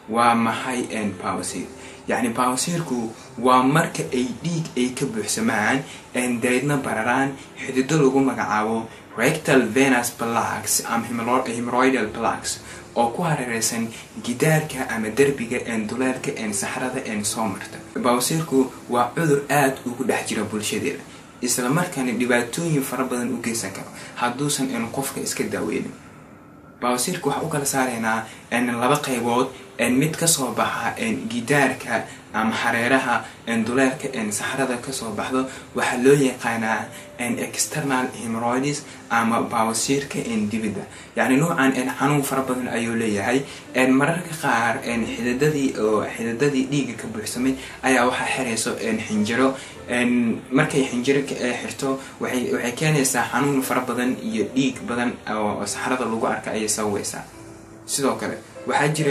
waa maxay bawasiir yacni bawasiirku waa marka ay dhiig ay ka buuxsamaan daydna bararaan xidido lagu magacaabo rectal venus blacks ama hemoroidal blacks oo ku hareereysan gidaarka ama derbiga duleelka saxrada soo marta bawasiirku waa cudur aada ugu dhex jira bulshadeeda isla markaana dhibaatooyin fara badan u geysan karo hadduusan qofka iska daaweynin bawasiirka waxaa u kala saaraynaa laba qaybood mid kasoo baxa gidaarka ama hareeraha duleelka saxrada kasoo baxdo waxaa loo yaqaanaa external hemoroids ama bawasiirka dibidda yacni nuucan xanuun fara badan ayuu leeyahay mararka qaar xididadii oo xididadii dhiiga ka buuxsamay ayaa waxaa xirayso xinjiro markay xinjiro xirto waxay keenaysaa xanuun fara badan iyo dhiig badan oo saxrada lagu arka ayay sababeysaa sidoo kale waxaa jira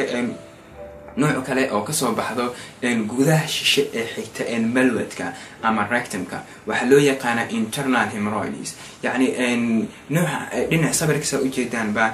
nooc kale oo kasoo baxdo gudaha shishe ee xigta malwadka ama rectumka waxaa loo yaqaanaa internal hemoroids yacni nooca dhinac sawirkasa ujeedaanba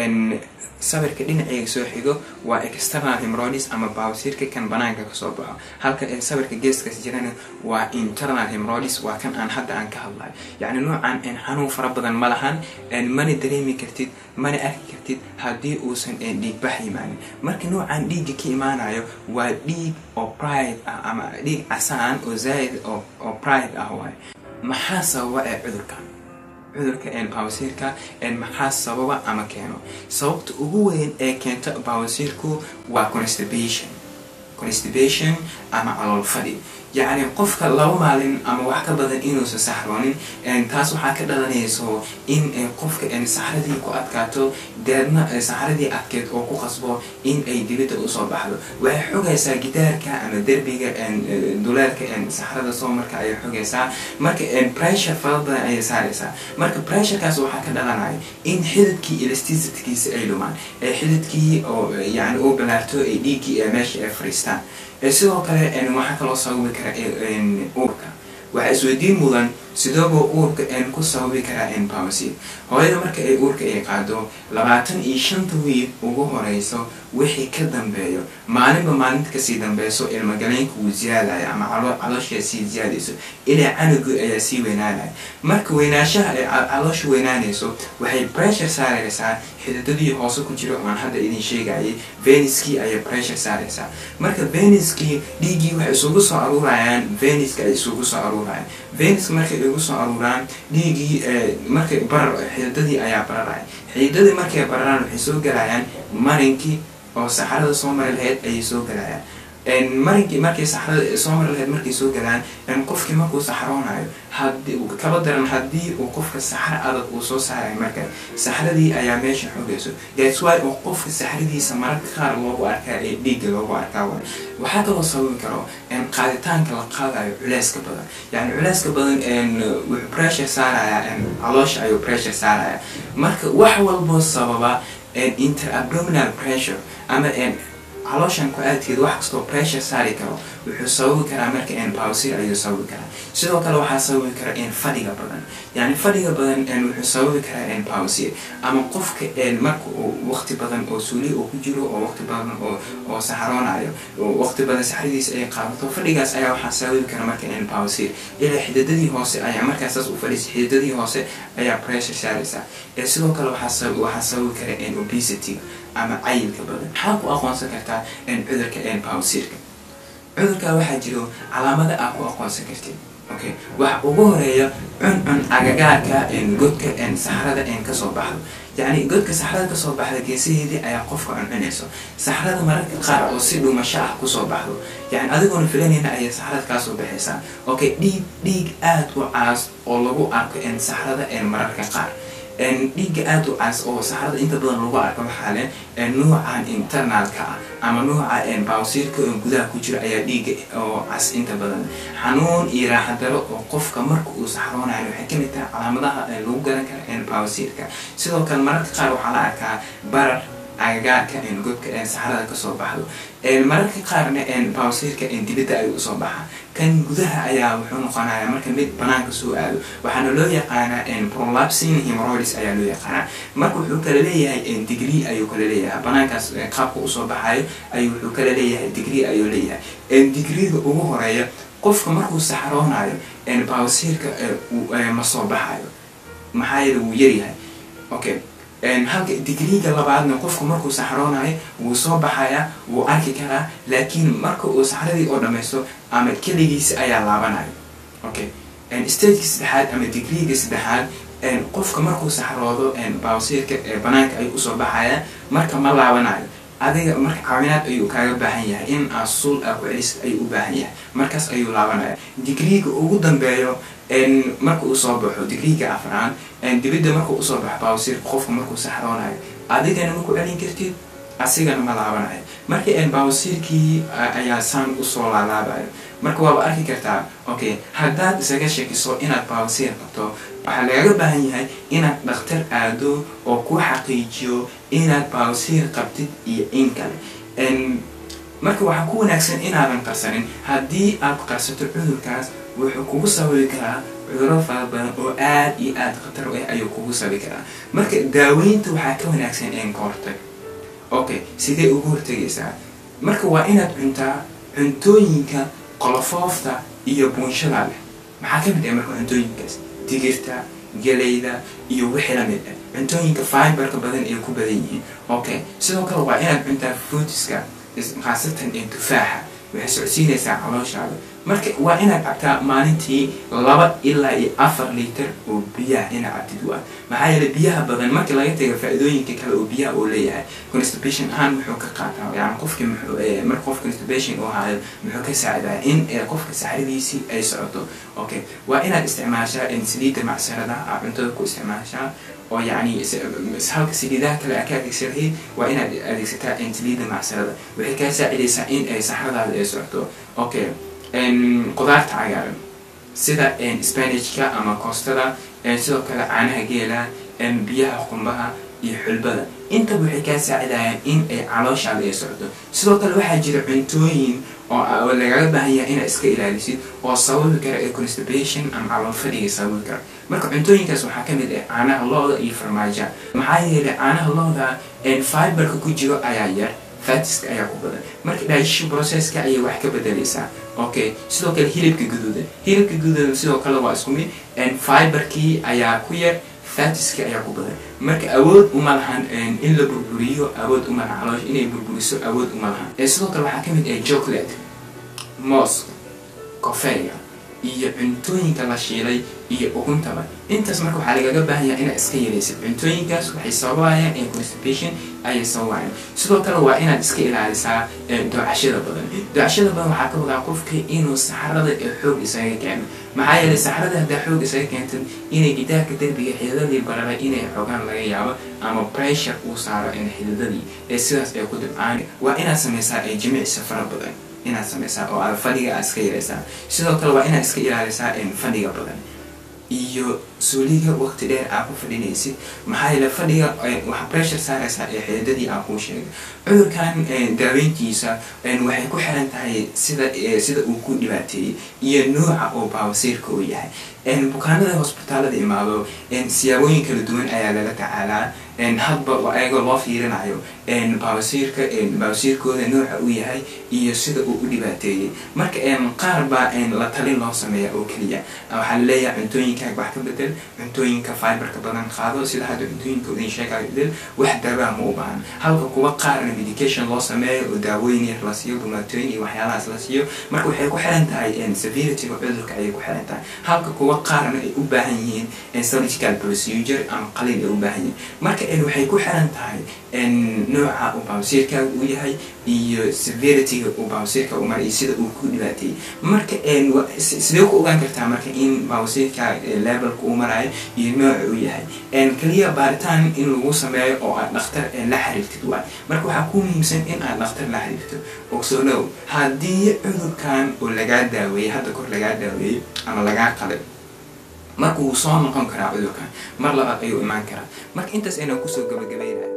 sawirka dhinaceyga soo xigo waa external hemoroids ama bawasiirka kan banaanka kasoo baxo halka sawirka geeskaas jirana waa internal hemoroids waa kan aan hadda aan ka hadlayo yacni noocan xanuun fara badan ma lahan mana dareemi kartid mana arki kartid haddii uusan dhiigbax imaanin marka noocan dhiigga ka imaanayo waa dhiig oo pride ah ama dhiig casaan oo zaaid oo pride ah waay maxaa sababa ee cudurkan cudurka bawasiirka maxaa sababa ama keeno sababta ugu weyn ee keento bawasiirku waa constipation constipation ama calool fadhi yacni qofka laba maalin ama wax ka badan inuusan saxroonin taas waxaa ka dhalanayso in qofka saxradii ku adkaato deedna saxradii adkeed oo ku qasbo in ay dibidda usoo baxdo waxay xogaysaa gidaarka ama derbiga duleelka saxrada soo marka ayay xogaysaa marka pressure fara badan ayay saaraysaa marka pressurekaas waxaa ka dhalanaya in xididkii elasticitkiisa ay dhumaan ee xididkii oo yani uu balaarto ay dhiiggii ee meesha ay fariistaan sidoo kale waxaa kaloo sababi kara uurka waxaa isweydiin mudan sidooba uurka ku sababi karaa bawasiir hooyada marka ay uurka ay qaado labaatan iyo shanta wiil ugu horeyso wixii ka dambeeyo maalinba maalinta kasii dambeyso ilmagaleynka wuu ziyaadaya ama calooshaa sii ziyaadayso ilaa canugu ayaa sii weynaanaya marka weynaanshaha ay caloosha weynaanayso waxay pressure saaraysaa xididadii hoose ku jira oan hadda idin sheegayay veniskii ayay pressure saaraysaa marka veniskii dhiiggii waxay isugu soo aruurayaan veniska ay isugu soo aruurayaan veniska markay igu soo aruuraan dhiiggii markay barar xididadii ayaa bararaya xididadii markay bararaan waxay soo galayaan marinkii oo saxarada soo mari lahayd ayay soo galayaan marinkii markay saxrada soo mari lahayd markay soo galaan qofkii markuu saxroonayo hadii kaba daran haddii uu qofka saxro adag uu soo saarayo marka saxradii ayaa meesha xogayso that's why oo qofka saxradiisa mararka qaar loogu arkaa ee dhiigga loogu arkaa way waxaa kaloo sababi karo qaaditaanka la qaadayo culeyska badan yani culeyska badan wuxuu pressure saaraya caloosha ayuu pressure saaraya marka wax walboo sababa interabdominal pressure ama calooshan ku-aadkeed wax kastoo pressure saari karo wuxuu sababi karaa marka bawsir ayuu sababi karaa sidoo kale waxaa sababi kara fadhiga badan yani fadhiga badan wuxuu sababi karaa bawsir ama qofka marka waqti badan oo suuli uu ku jiro oo waqti badan oo saxroonayo waqti badan saxradiisa ay qaadato fadhigaas ayaa waxaa sababi kara marka bawsir ilaa xididadii hoose ayaa markaasaas u fadhiisa xididadii hoose ayaa pressure saaraysaa sidoo kale waxaa sababi kara obesity ama cayilka badan maxaa ku aqoonsan kartaa cudurka bawsirka cudurka waxaa jiro calaamada aa ku aqoonsan kartid okay waxa ugu horeeya cuncun agagaarka godka saxrada kasoo baxdo yacni godka saxrada kasoo baxda geesaheedii ayaa qofka cuncunayso saxrada mararka qaar oo si dhumasho ah kusoo baxdo yani adigoona filanayna ayay saxrada kaasoo baxaysaa okay dhiig dhiig aada u caas oo lagu arko saxrada mararka qaar dhiigga aada u cas oo saxrada inta badan lagu arko waxaa leh nuucan internalka ah ama nuuca bawsiirka oo gudaha ku jira ayaa dhiigga oo cas inta badan xanuun iyo raaxadaro oo qofka marka uu saxroonayo waxay kamid tahay calaamadaha lagu garan kara bawsiirka sidoo kale mararka qaar waxaa la arkaa barar agagaarka godka saxarada kasoo baxdo mararka qaarna bawsiirka dibadda ayuu usoo baxaa kan gudaha ayaa wuxuu noqonaya marka mid banaanka soo aado waxaana loo yaqaanaa prolapsing hemorrhoids ayaa loo yaqaanaa marka wuxuu kala leeyahay degree ayuu kala leeyahay banaankaas qaabka usoo baxayo ayuu wuxuu kala leeyahay degree ayuu leeyahay degreega ugu horeeya qofka markuu saxaroonayo bawsiirka ma soo baxayo maxaa yeele wuu yaryahay okay halka digriiga labaadna qofku markuu saxroonayo wuu soo baxayaa wuu arki karaa laakiin marka uu saxradii oo dhamaysto ama keligiisa ayaa laabanayo okay stageka saddexaad ama digriiga saddexaad qofka markuu saxroodo bawsiirka banaanka ayuu usoo baxayaa marka ma laabanayo adiga marka caawinaad ayuu kaaga baahan yahay in aa suul aa ku celis ayuu u baahan yahay markaas ayuu laabanaya digriiga ugu dambeeyo marka uu soo baxo digriiga afraad dibadda marka usoo baxo bawsiirka qofka markuu saxroonayo adigana ma ku celin kartid asigana ma laabanayo marka bawsiirkii ayaa saan usoo laalaabayo marka waaba arki kartaa okay haddaad isaga sheekiso inaad bawsiir qabto waxaa lagaga baahan yahay inaad dhakhtar aado oo ku xaqiijiyo inaad bawsiir qabtid iyo in kale marka waxaa ku wanaagsan inaadan qarsanin haddii aad qarsato cudurkaas wuxuu kugu sababi karaa cuduro fara badan oo aad iyo aad khatar u ah ayuu kugu sababi karaa marka daaweynta waxaa ka wanaagsan een ka hortag okay sidee ugu hortegaysaa marka waa inaad cuntaa cuntooyinka qolofoofta iyo buunshada leh maxaa ka mid ah marka cuntooyinkaas digirta galayda iyo wixii lamid ah cuntooyinka fiberka badan ay ku badan yihiin okay sidoo kale waa inaad cuntaa fruitiska khaasatan ee tufaaxa waxay socodsiinaysaa calooshaada marka waa inaad cabtaa maalintii laba ilaa iyo afar liiter oo biyaha inaad cabtid waa maxaa yeele biyaha badan marka laga taga faa-idooyinka kale oo biyaha uu leeyahay constipation ahaan muxuu ka qaataa yani qofki marka qof constipation uu haayo muxuu ka saacidaa in qofka saxradiisii ay socoto okay waa inaad isticmaashaa saliidda macsarada aa cuntada ku isticmaashaa oo yani halka saliidaha kale aa ka adeegsanahayd waa inaad adeegsataa saliidda macsarada waxay kaa saacidaysaa in ay saxradaada ay socoto okay qudaarta cagaaran sida spanishka ama koostada sidoo kale caanaha geela biyaha qumbaha iyo xulbada intaba waxay kaa saacidayaan in ay calooshaada ay socdo sidoo kale waxaa jira cuntooyin oo lagaga baahan yahay inaad iska ilaalisid oo sababi kara ee constipation ama calool fadhiga sababi kara marka cuntooyinkaas waxaa ka mid ah caanaha looda iyo farmaaja maxaa yeelay caanaha looda fiberka ku jiro ayaa yar fatiska ayaa ku badan marka digestion processka ayay wax ka bedelaysaa okay sidoo kale hilibka guduudan hilibka guduudan sidoo kale waa isku mid fiberkii ayaa ku yar fatiska ayaa ku badan marka awood uma lahan in la burburiyo awood uma lahan caloosha inay burburiso awood uma lahan sidoo kale waxaa ka mid ah chocolate mooska kofeega iyo cuntooyinka la shiilay iyo uguntaba intaas marka waxaa lagaga baahan yahay inaad iska yaraysid cuntooyinkaas waxay sababayaan constipation ayay sababayaan sidoo kale waa inaad iska ilaalisaa doocashada badan doocashada badan waxaa ka wadaa qofka inuu saxarada ee xoog isaga keeno maxaa yeelay saxarada haddaa xoog isaga keentad inay gidaarka derbiga xididadii bararay inay xoogaan laga yaabo ama pressure uu saaro xididadii ee sidaas ay ku dibcaan waa inaad samaysaa jimicsi fara badan inaad samaysaa oo aad fadhiga aad iska yaraysaa sidoo kale waa inaad iska ilaalisaa fadhiga badan iyo suuliga waqti dheer aa ku fadhinaysid maxaa yeele fadhiga waxa pressure saaraysaa ee xididadii aa kuu sheegay cudurkan daaweyntiisa waxay ku xiran tahay sida sida uu ku dhibaateeyey iyo nooca oo baawasiirka uu yahay bukaanada hosbitaalada imaado siyaabooyin kala duwan ayaa lala tacaalaa hadba ayagoo loo fiirinayo baawasiirka baawasiirkooda nooca uu yahay iyo sida uu u dhibaateeyey marka qaar baa la talin loo sameeya oo keliya waxaa laleeyahay cuntooyinkaaga wax ka bedel cuntooyinka fiberka badan qaado sida hadda cuntooyinka udin sheegaayo bedel wax daawaa ma u baahan halka kuwa qaarna medication loo sameeyo oo daawooyin yar la siiyo bumaatooyin iyo waxyaalahaas la siiyo marka waxay ku xiran tahay severityga cudurka ayay ku xiran tahay halka kuwa qaarna ay u baahan yihiin surgical procedure ama qalin ay u baahan yihiin marka waxay ku xiran tahay nooca uu baawsiirkaaga uu yahay iyo severityga uu baawsiirka u maray sida uu ku dhibaateeyey marka sidee ku ogaan kartaa marka in baawsiirka levelka uu marayo iyo nooca uu yahay keliya baaritaan in lagu sameeyo oo aad dhakhtar la xiriirtid waay marka waxaa ku muhiimsan in aad dhakhtar la xiriirto ogsoonow haddii cudurkan oo lagaa daaweeyey hadda kor lagaa daaweeyey ama lagaa qalay marka wuu soo noqon karaa cudurkan mar labaad ayuu imaan karaa marka intaas ayna kusoo gabagabaynaya